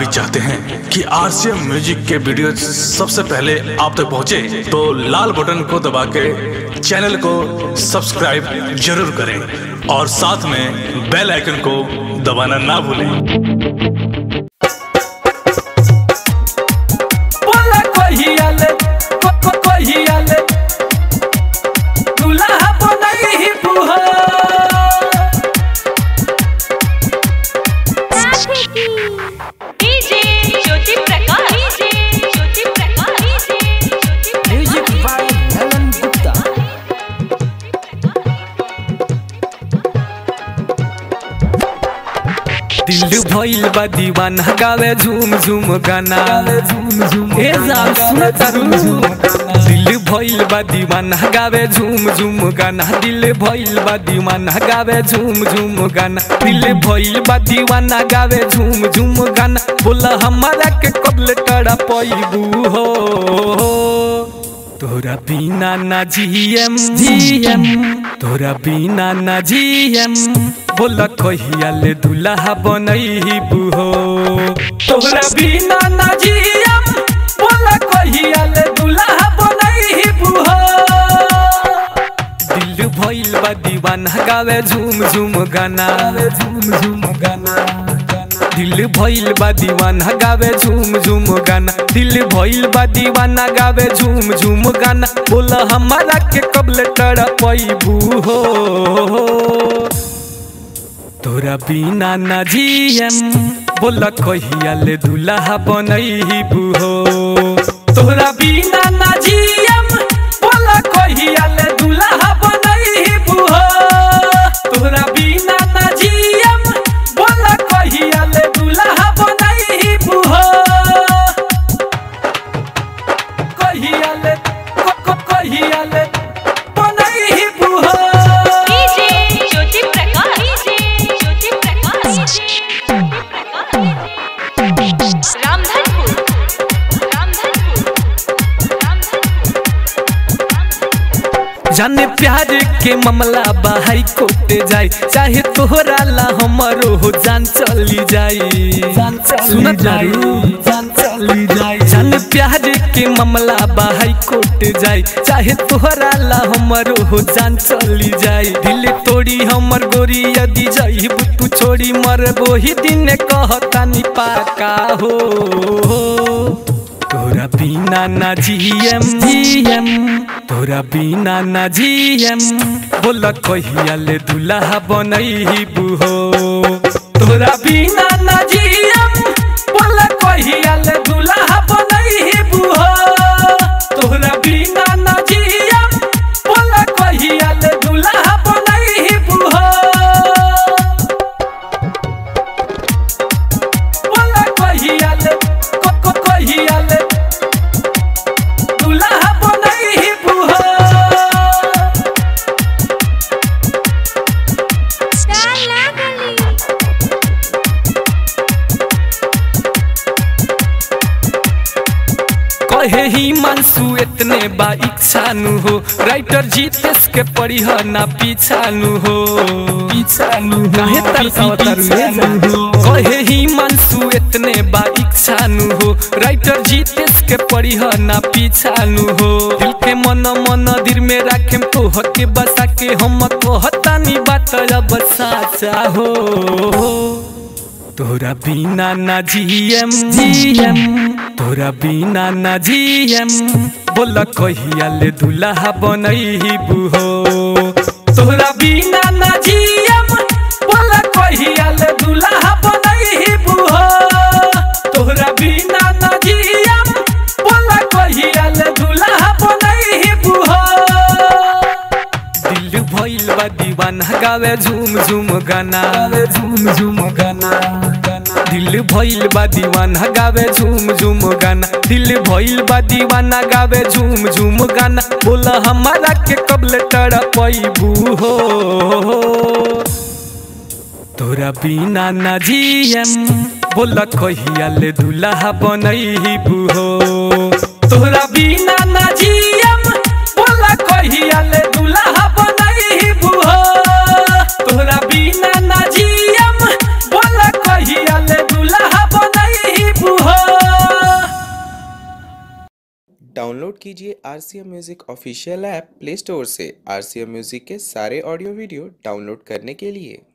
चाहते हैं कि आरसीएम म्यूजिक के वीडियो सबसे पहले आप तक पहुंचे, तो लाल बटन को दबा के चैनल को सब्सक्राइब जरूर करें और साथ में बेल आइकन को दबाना ना भूलें बोला कहियाले को को कहियाले दुल्हा बनई ही बुहा DJ Jyoti Prakash DJ Jyoti Prakash DJ Jyoti music by Helen Gupta दिल भइल बा दीवाना गावे झूम झूम गाना ए जान सुन तारू दिल भइल बा दीवाना गावे झूम झूम गाना दिल भइल बा दीवाना गावे झूम झूम गाना दिल भइल बा दीवाना गावे झूम झूम गाना बोला हमारा के कबले टड़ा पैबू हो तोरा बिना ना जीएम जीएम तोरा बिना ना जीएम बोला कहिया ले दुल्हा बनई बुहो तोरा बिना ना जीएम बोला कहिया ले दुल्हा बनई बुहो दिल भइल बा दीवाना गावे झूम झूम गाना झूम झूम गाना दिल भइल बा दीवाना गावे झूम झूम गाना दिल भइल बा दीवाना गावे झूम झूम गाना बोला हमारा के कबले टड़ा पैबू हो तोरा बिना ना जीएम बोला कहिया ले दुल्हा बनई बुहो तोरा बिना ना जीएम बोला कहिया ले दुल्हा बनई बुहो तोरा बिना ना जीएम बोला कहिया ले दुल्हा बनई बुहो कहिया ले को को कहिया ले बनई बुहो DJ Jyoti Prakash DJ Jyoti Prakash DJ Prakash Ramdhanpur Ramdhanpur Ramdhanpur जाने प्यार के मामला बाहर कोटे जाए चाहे तोहरा ला हमारो हो जान चली जाई सुन जान चली जाई जाने प्यार के मामला बाहर कोटे जाए चाहे तोहरा ला हमारो हो जान चली जाई दिल तोड़ी हमर गोरी यदि जाई तू छोड़ी मर ही दिन कहता नि पाका हो तोरा बिना ना जीएम जीएम तोरा बिना ना जीएम बोला कहिया ले दुल्हा बनई बुहो तोरा बिना ना जीएम बोला कहिया ले दुल्हा बनई बुहो तोरा बिना ना जीएम बोला कहिया ले दुल्हा बनई बुहो बोला कहिया ले को को कहिया ले दुल्हा बनई बुहो कहे ही मानसू इतने बा इच्छा नु हो राइटर जीतेश के पढ़ी ह ना पीछा नु हो पीछा नु काहे तरसावतारू कहे ही मानसू इतने बा इच्छा नु हो राइटर जीतेश के पढ़ी ह ना पीछा नु हो दिल के मन मन दिल में राखेम तो हके बसा के हम कहता नी बात अब साचा हो तोरा बिना ना जीएम जीएम तोरा बिना ना जीएम बोला कहिया ले दुल्हा बनई बुहो तोरा बिना ना जीएम बोला कहिया ले दुल्हा बनई बुहो तोरा बिना ना जीएम बोला कहिया ले दुल्हा बनई बुहो दिल भइल बा दीवाना गावे झूम झूम गाना झूम झूम गाना दिल भइल बा दीवाना गावे झूम झूम गाना दिल भइल बा दीवाना गावे झूम झूम गाना बोला हमारा के कबले टड़ा पैबू हो तोरा बिना ना जीएम बोला कहिया ले दुल्हा बनई बुहो तोरा बिना ना जीएम बोला कहिया ले दुल्हा बनई बुहो तोरा बिना ना जीएम बोला कहिया ले दुल्हा बनई डाउनलोड कीजिए R C M music official app Play Store से आर सी एम म्यूज़िक के सारे ऑडियो वीडियो डाउनलोड करने के लिए